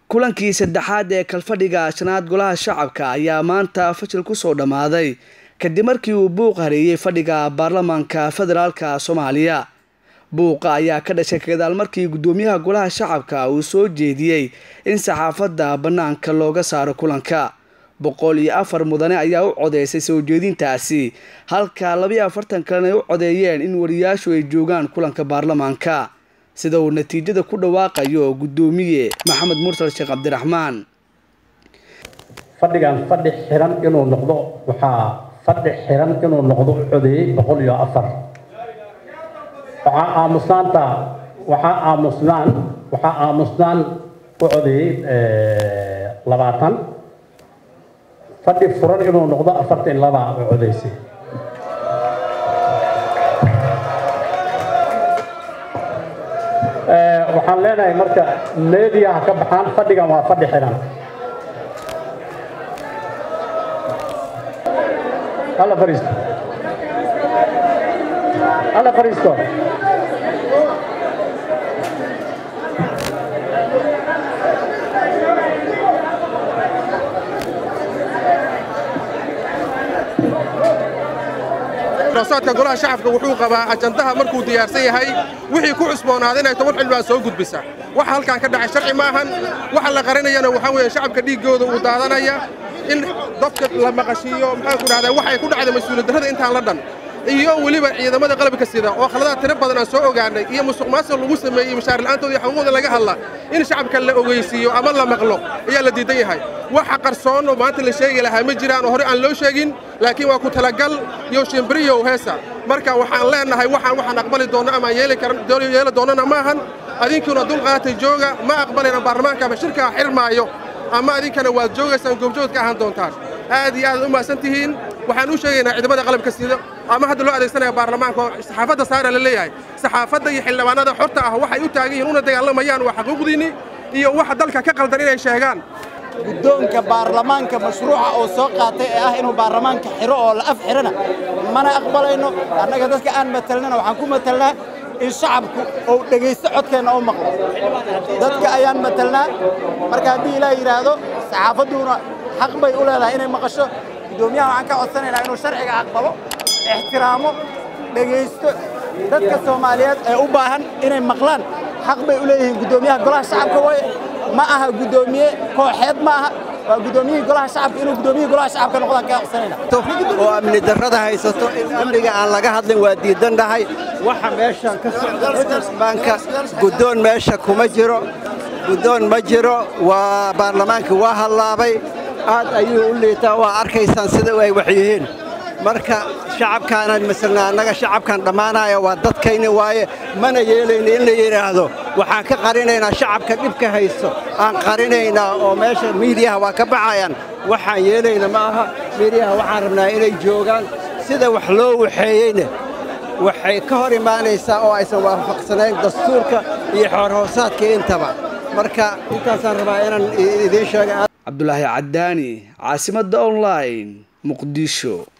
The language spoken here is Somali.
kulankii saddexaad ee kalfadhiga shanaad golaha shacabka ayaa maanta fashil kusoo dhammaaday kadib markii uu buuq hareeyey fadhiga baarlamaanka federaalka soomaaliya buuqa ayaa ka dhashay kagadaal markii guddoomiyaha golaha shacabka uu soo jeediyey in saxaafadda bannaanka looga saaro kulanka boqol iyo afar mudane ayaa u codeysay soo jeedintaasi halka labiyo afartan kalena ay u codeeyeen in wariyaashu ay joogaan kulanka baarlamaanka sida uu natiijada ku dhawaaqayo guddoomiye maxamed mursal sheekh cabdiraxmaan fadhigan fadhi xiran inuu noqdo waxaa fadhi xiran inuu noqdo u codeeyey boqol iyo afar waxaa aamusnaanta waxaa aamusnaan waxaa aamusnaan u codeeyey labaatan fadhi furan inuu noqdo afartan laba u codeysay waxaan leenahay marka media ha ka baxaan fadhigan waa fadhi xiran hala fariisto hala fariisto roosaadka golaha shacabka wuxuu qabaa ajandaha markuu diyaarsan yahay wixii ku cusboonaaday inay toban xildhibaan soo gudbisa waxa halkan ka dhacay sharci maahan waxa la qarinayana waxaa weeye shacabka dhiiggooda uu daadanaya in dadka la maqashiiyo maxaan ku dhahdaa waxay ku dhacday mas-uuliyad darrada intaan la dhan iyo weliba ciidamada qalabka sida oo khaladaad tiro badan aan soo ogaanay iyo musuq maasuq lagu sameeyey mashaar la'aantooda iyo xuquuqda laga hadla in shacabka la ogeysiiyo ama la maqlo ayaa la diidan yahay waxa qarsoon oo maanta la sheegi lahaa ma jiraan oo hore aan loo sheegin laakiin waa ku talagal iyo shimbiriyow heesa marka waxaan leenahay waxaan waxaan aqbali doonno ama yeeli karan yeeli doonnana maahan adinkuuna dulqaatay jooga ma aqbalayna baarlamaanka ama shirkaa xirmaayo ama adinkana waad joogaysaan goobjood ka ahaan doontaan aad iyo aad u mahadsan tihiin waxaan u sheegaynaa ciidamada qalabka sida ama hadda loo adeegsanaya baarlamaanka oo saxaafadda saara la leeyahay saxaafadda iyo xildhibaanada xorta ah waxay u taagan yihiin una dagaalamayaan waa xaquuqdiinni iyo waxa dalka ka qaldan inay sheegaan guddoonka baarlamaanka mashruuca oo soo qaatay ee ah inuu baarlamaanka xiro oo la af xirana mana aqbalayno annaga dadka aan matalnana waxaan ku matalnaa in shacabku uu dhegaysto codkeenna oo maqlo dadka ayaan matalnaa marka haddii ilaah yidhaahdo saxaafadduuna xaq bay u leedahay inay maqasho guddoomiyaha waxaan ka codsanaynaa inuu sharciga aqbalo ixtiraamo dhegaysto dadka soomaaliyeed ee u baahan inay maqlaan xaq bay u leeyihiin guddoomiyaha golaha shacabka waaye ma aha guddoomiye kooxeed ma aha waa guddoomiyihii golaha shacabka inuu guddoomiyihii golaha shacabka noqdaan kaa codsanayna oo amni darrada haysato in amniga aan laga hadlin waa diidannahay waxa meeshan ka socda baanka guddoon meesha kuma jiro guddoon ma jiro waa baarlamaanka waa hallaabay aad ayuu u liitaa waa arkaysaan sida ay wax yihiin marka shacabkaanaan masalna annaga shacabkan dhammaanaya waa dadkayni waaye mana yeelayna in la yidhaahdo waxaan ka qarinaynaa shacabka dhibka haysto aan qarinaynaa oo meesha miidiyaha waa ka baxayaan waxaan yeelayna ma aha miidiyaha waxaan rabnaa inay joogaan sida wax loo waxeeyeyna waxay ka hor imaanaysaa oo aysan waafaqsanayn dastuurka iyo xoorhoosaadka intaba marka intaasaan rabaa inaan idiin sheega cabdulaahi caddaani caasimadda online muqdisho